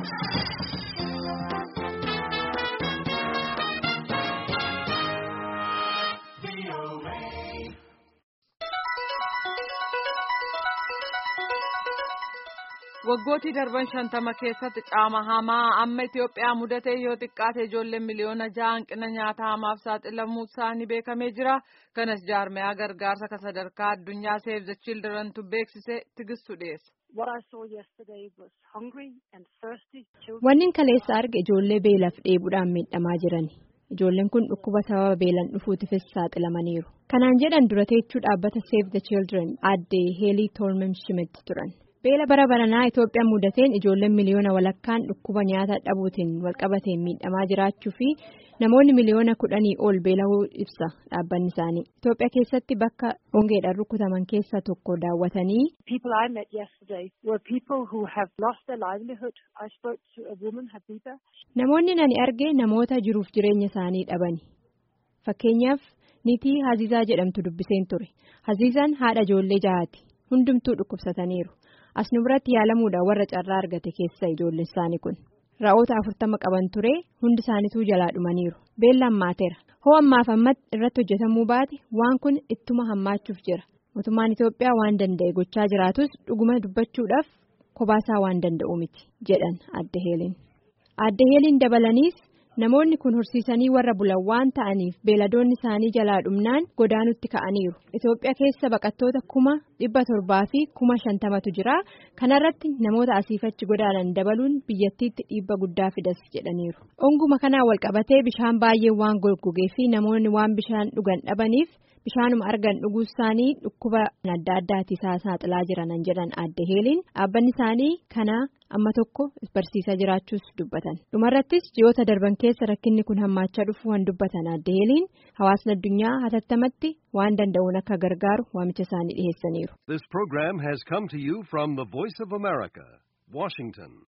Waggootii darban shantama keessatti caama hamaa amma Itoophiyaa mudatee yoo xiqqaate ijoolleen miliyoona ja'a hanqina nyaata hamaaf saaxilamuu isaanii beekamee jira. Kanas jaarmayaa gargaarsa kan sadarkaa addunyaa Save the Childrentu beeksisee tigistu dhiyeessa. Wanni kaleessa arge ijoollee beelaaf dheebuudhaan miidhamaa jirani. Ijoolleen kun dhukkuba sababa beelan dhufuutifis saaxilamaniiru. Kanaan jedhan dura teechuu dhaabbata Save the Children aaddee Heelii Toormem Schmidt turan. Beela bara baranaa Itoophiyaan mudateen ijoolleen miliyoona walakkaan dhukkuba nyaata dhabuutiin walqabateen miidhamaa jiraachuu fi namoonni miliyoona kudhanii ol beelahuu ibsa dhaabbanni isaanii. Itoophiyaa keessatti bakka hongeedhaan rukutaman keessaa tokko daawwatanii. Namoonni ani arge namoota jiruuf jireenya isaanii dhabani. Fakkeenyaaf niitii Haziizaa jedhamtu dubbiseen ture. Haziizaan haadha ijoollee jahaati. Hundumtuu dhukkubsataniiru. As nu biratti yaalamuudhaan warra carraa argate keessa ijoolleen isaanii kun. Ra'oota afurtama qaban ture hundi isaaniituu jalaa dhumaniiru. Beellaan maateera. Hoo ammaaf ammatti irratti hojjetamuu baate waan kun ittuma hammaachuuf jira. Mootummaan Itoophiyaa waan danda'e gochaa jiraatus dhuguma dubbachuudhaaf kobaasaa waan danda'u miti jedhan adda heeliin. Adda heeliin dabalaniis namoonni kun horsiisanii warra bulan waan ta'aniif beeladoonni isaanii jalaa dhumnaan godaanutti ka'aniiru. Itoophiyaa keessa baqattoota kuma dhibba torbaa fi kuma shantamatu jira. Kanarratti namoota asiifachi godaanan dabaluun biyyattiitti dhiibba guddaa fidas jedhaniiru. Onguma kanaan walqabatee bishaan baay'ee waan goggogee fi namoonni waan bishaan dhugan dhabaniif bishaanuma argan dhuguu isaanii dhukkuba adda addaati isaa saaxilaa jiranan jedhan adda heeliin dhaabbanni isaanii kana amma tokko barsiisaa jiraachuus dubbatan dhumarrattis ji'oota darban keessa rakkinni kun hammaachaa dhufu waan dubbatan adda heeliin hawaasni addunyaa hatattamaatti waan danda'uun akka gargaaru waamicha isaanii dhiheessaniiru. This program has come to you from the Voice of America, Washington.